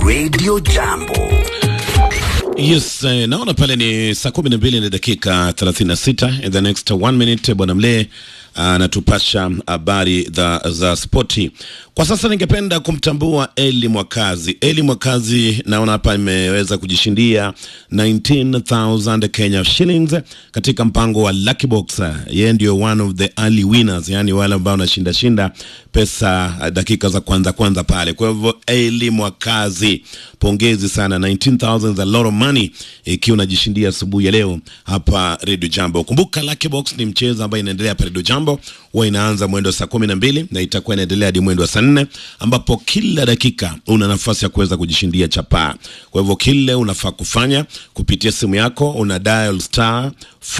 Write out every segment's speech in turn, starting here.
Radio Jambo. Yes, eh, naona pale ni saa kumi na mbili na dakika 36. In the next one minute bwana Mlee anatupasha habari za, za spoti. Kwa sasa ningependa kumtambua Eli Mwakazi. Eli Mwakazi naona hapa imeweza kujishindia 19000 Kenya shillings katika mpango wa Lucky Box. Yeye ndio one of the early winners, yani wale ambao wanashinda shinda pesa dakika za kwanza kwanza pale. Kwa hivyo Eli Mwakazi, pongezi sana, 19000 is a lot of money ikiwa unajishindia asubuhi ya leo hapa Radio Jambo. Kumbuka Lucky Box ni mchezo ambao inaendelea hapa Radio Jambo, huwa inaanza mwendo saa kumi na mbili na itakuwa inaendelea hadi mwendo wa saa nne ambapo kila dakika una nafasi ya kuweza kujishindia chapaa. Kwa hivyo kile unafaa kufanya kupitia simu yako una dial star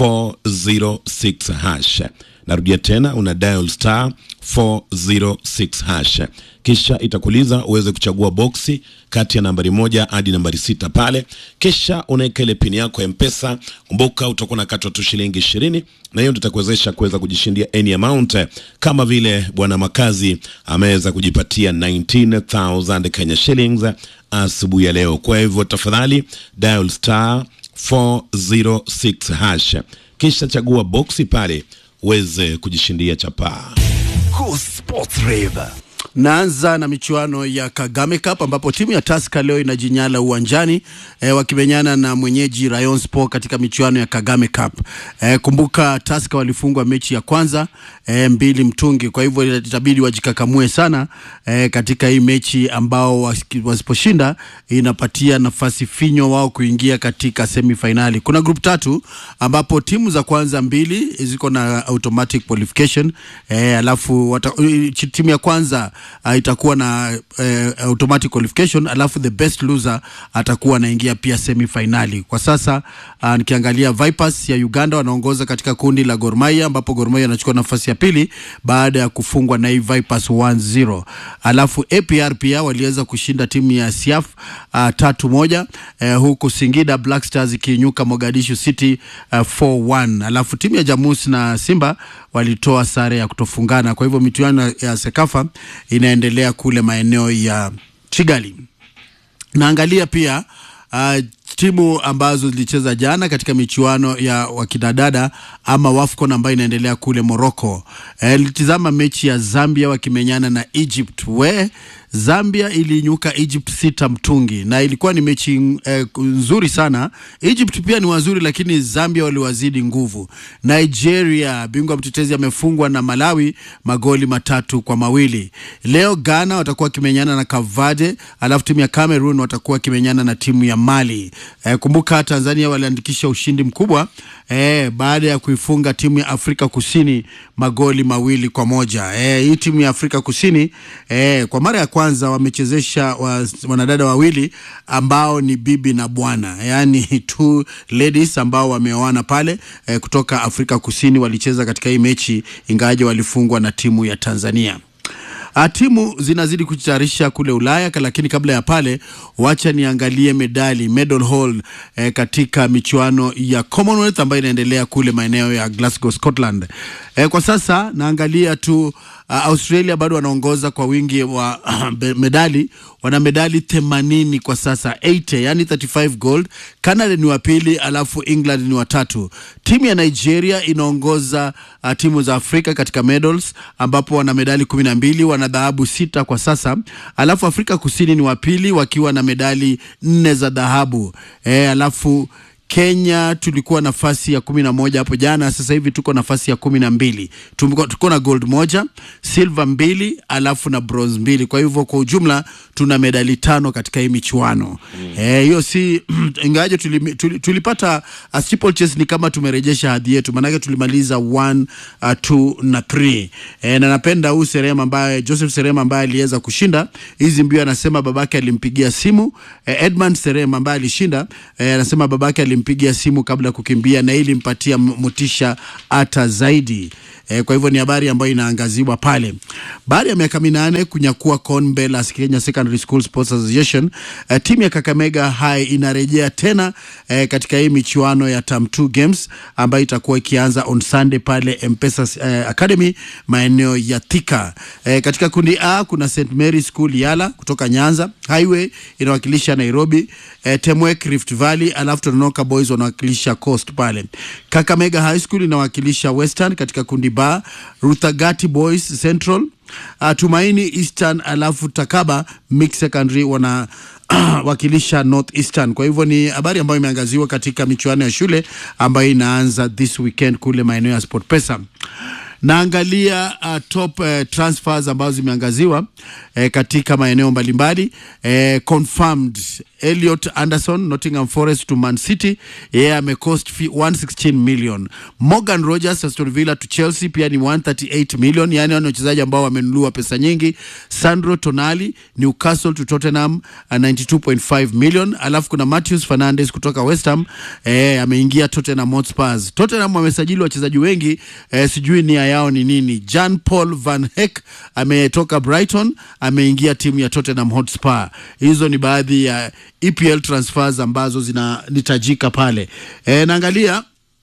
406 hash. Narudia tena una dial star 406 hash, kisha itakuuliza uweze kuchagua boksi kati ya nambari moja hadi nambari sita pale, kisha unaweka ile pini yako ya Mpesa. Kumbuka utakuwa nakatwa tu shilingi ishirini, na hiyo tutakuwezesha kuweza kujishindia any amount, kama vile bwana Makazi ameweza kujipatia 19000 Kenya shillings asubuhi ya leo. Kwa hivyo tafadhali dial star 406 hash, kisha chagua boksi pale uweze kujishindia chapaa. Cool Sports Rave. Naanza na michuano ya Kagame Cup ambapo timu ya Tusker leo inajinyala uwanjani e, wakimenyana na mwenyeji Rayon Sport katika michuano ya Kagame Cup. E, kumbuka Tusker walifungwa mechi ya kwanza e, mbili mtungi, kwa hivyo itabidi wajikakamue sana e, katika hii mechi ambao wasiposhinda inapatia nafasi finyo wao kuingia katika semifinali. Kuna group tatu ambapo timu za kwanza mbili ziko na automatic qualification e, alafu wata, timu ya kwanza uh, itakuwa na uh, automatic qualification alafu the best loser atakuwa anaingia pia semifinali. Kwa sasa uh, nikiangalia Vipers ya Uganda wanaongoza katika kundi la Gor Mahia ambapo Gor Mahia anachukua nafasi ya pili baada ya kufungwa na hii Vipers 1-0. Alafu APR pia waliweza kushinda timu ya Siaf uh, tatu moja uh, huku Singida Black Stars ikinyuka Mogadishu City uh, 4-1. Alafu timu ya Jamus na Simba walitoa sare ya kutofungana. Kwa hivyo michuano ya Sekafa inaendelea kule maeneo ya Kigali. Naangalia pia uh, timu ambazo zilicheza jana katika michuano ya wakinadada ama WAFCON ambayo inaendelea kule Morocco. Nilitizama e, mechi ya Zambia wakimenyana na Egypt we Zambia ilinyuka Egypt sita mtungi na ilikuwa ni mechi eh, nzuri sana. Egypt pia ni wazuri, lakini Zambia waliwazidi nguvu. Nigeria bingwa mtetezi amefungwa na Malawi magoli matatu kwa mawili. Leo Ghana watakuwa wakimenyana na Kavade, alafu timu ya Cameroon watakuwa wakimenyana na timu ya Mali. Eh, kumbuka Tanzania waliandikisha ushindi mkubwa eh, baada ya kuifunga timu ya Afrika Kusini magoli mawili kwa moja. Eh, hii timu ya Afrika Kusini eh, kwa mara ya kwanza wamechezesha wa, wanadada wawili ambao ni bibi na bwana, yani two ladies ambao wameoana pale eh, kutoka Afrika Kusini walicheza katika hii mechi, ingawaje walifungwa na timu ya Tanzania. A, timu zinazidi kujitayarisha kule Ulaya, lakini kabla ya pale, wacha niangalie medali medal haul eh, katika michuano ya Commonwealth ambayo inaendelea kule maeneo ya Glasgow, Scotland. Eh, kwa sasa naangalia tu uh, Australia bado wanaongoza kwa wingi wa medali, wana medali 80 kwa sasa 80, yani 35 gold. Canada ni wa pili, alafu England ni watatu. Timu ya Nigeria inaongoza uh, timu za Afrika katika medals ambapo wana medali 12, wana dhahabu sita kwa sasa, alafu Afrika Kusini ni wa pili wakiwa na medali nne za dhahabu e, alafu Kenya tulikuwa nafasi ya kumi na moja hapo jana, sasa hivi tuko nafasi ya kumi na mbili. Tuko na gold moja, silver mbili, alafu na bronze mbili. Kwa hivyo kwa ujumla tuna medali tano katika hii michuano hiyo. Mm. E, si ingawaje tuli, tuli, tulipata uh, steeplechase ni kama tumerejesha hadhi yetu, maanake tulimaliza 1 uh, 2 na 3. E, na napenda huu Serema ambaye Joseph Serema ambaye aliweza kushinda hizi mbio, anasema babake alimpigia simu e, Edmund Serema ambaye alishinda e, anasema babake alimpigia simu kabla ya kukimbia na ili mpatia motisha hata zaidi. eh, kwa hivyo ni habari ambayo inaangaziwa pale. Baada ya miaka minane kunyakua kombe la Kenya Secondary School Sports Association, eh, timu ya Kakamega High inarejea tena eh, katika hii michuano ya Term 2 Games ambayo itakuwa ikianza on Sunday pale Mpesa eh, Academy maeneo ya Thika. Eh, katika kundi A kuna St Mary School Yala kutoka Nyanza, Highway inawakilisha Nairobi, eh, Temwek Rift Valley, alafu Tononoka Boys wanawakilisha Coast pale. Kakamega High School inawakilisha Western katika kundi B, Ruthagati Boys Central, uh, Tumaini Eastern, alafu Takaba Mix Secondary wana wakilisha North Eastern. Kwa hivyo ni habari ambayo imeangaziwa katika michuano ya shule ambayo inaanza this weekend kule maeneo ya SportPesa. Naangalia uh, top uh, transfers ambazo zimeangaziwa uh, katika maeneo mbalimbali uh, confirmed Elliot Anderson Nottingham Forest to Man City, yeye yeah, amecost fee 116 million. Morgan Rogers Aston Villa to Chelsea pia ni 138 million, yani wale wachezaji ambao wamenunua pesa nyingi. Sandro Tonali Newcastle to Tottenham uh, 92.5 million. Alafu kuna Matheus Fernandes kutoka West Ham eh, ameingia Tottenham Hotspur. Tottenham wamesajili wachezaji wengi eh, sijui nia yao ni nini. Jean Paul Van Heck ametoka Brighton ameingia timu ya Tottenham Hotspur. Hizo ni baadhi ya EPL transfers ambazo zinahitajika pale. E, naangalia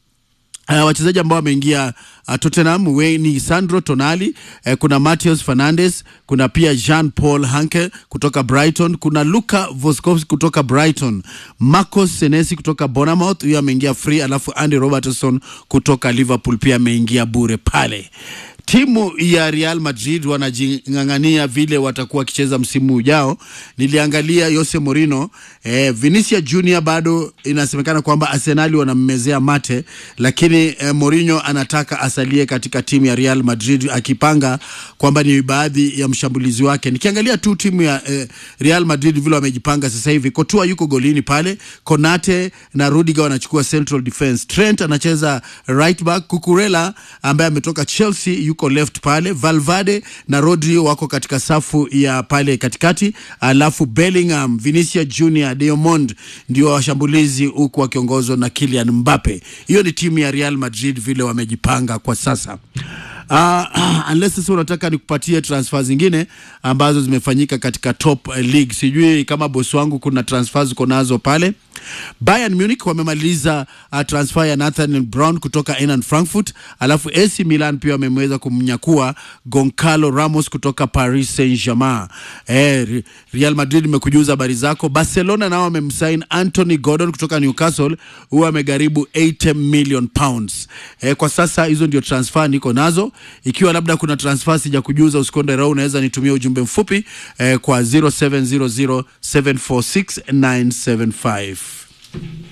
Uh, wachezaji ambao wameingia uh, Tottenham we, ni Sandro Tonali uh, kuna Matheus Fernandes, kuna pia Jean Paul Hanke kutoka Brighton, kuna Luka Voskowski kutoka Brighton, Marcos Senesi kutoka Bournemouth, huyo ameingia free, alafu Andy Robertson kutoka Liverpool pia ameingia bure pale. Timu ya Real Madrid wanajing'ang'ania vile watakuwa wakicheza msimu ujao. Niliangalia Jose Mourinho eh, Vinicius Junior bado inasemekana kwamba Arsenali wanammezea mate, lakini eh, Mourinho anataka asalie katika timu ya Real Madrid akipanga kwamba ni baadhi ya mshambulizi wake. Nikiangalia tu timu ya eh, Real Madrid vile wamejipanga sasa hivi, Courtois yuko golini pale, Konate na Rudiger wanachukua central defense, Trent anacheza right back, Cucurella ambaye ametoka Chelsea yuko left pale, Valverde na Rodri wako katika safu ya pale katikati, alafu Bellingham, Vinicius Junior, Diamond ndio washambulizi huku wakiongozwa na Kylian Mbappe. Hiyo ni timu ya Real Madrid vile wamejipanga kwa sasa. Uh, unless sasa unataka nikupatie transfer zingine ambazo zimefanyika katika top uh, league. Sijui kama bosi wangu kuna transfers uko nazo pale. Bayern Munich wamemaliza uh, transfer ya Nathaniel Brown kutoka Eintracht Frankfurt, alafu AC Milan pia wameweza kumnyakua Goncalo Ramos kutoka Paris Saint-Germain. Eh, Real Madrid imekujuza habari zako. Barcelona nao wamemsign Anthony Gordon kutoka Newcastle, huwa amegharibu 80 million pounds. Eh, kwa sasa hizo ndio transfer niko nazo. Ikiwa labda kuna transfer sija kujuza, usikonde roho, unaweza nitumia ujumbe mfupi eh, kwa 0700746975.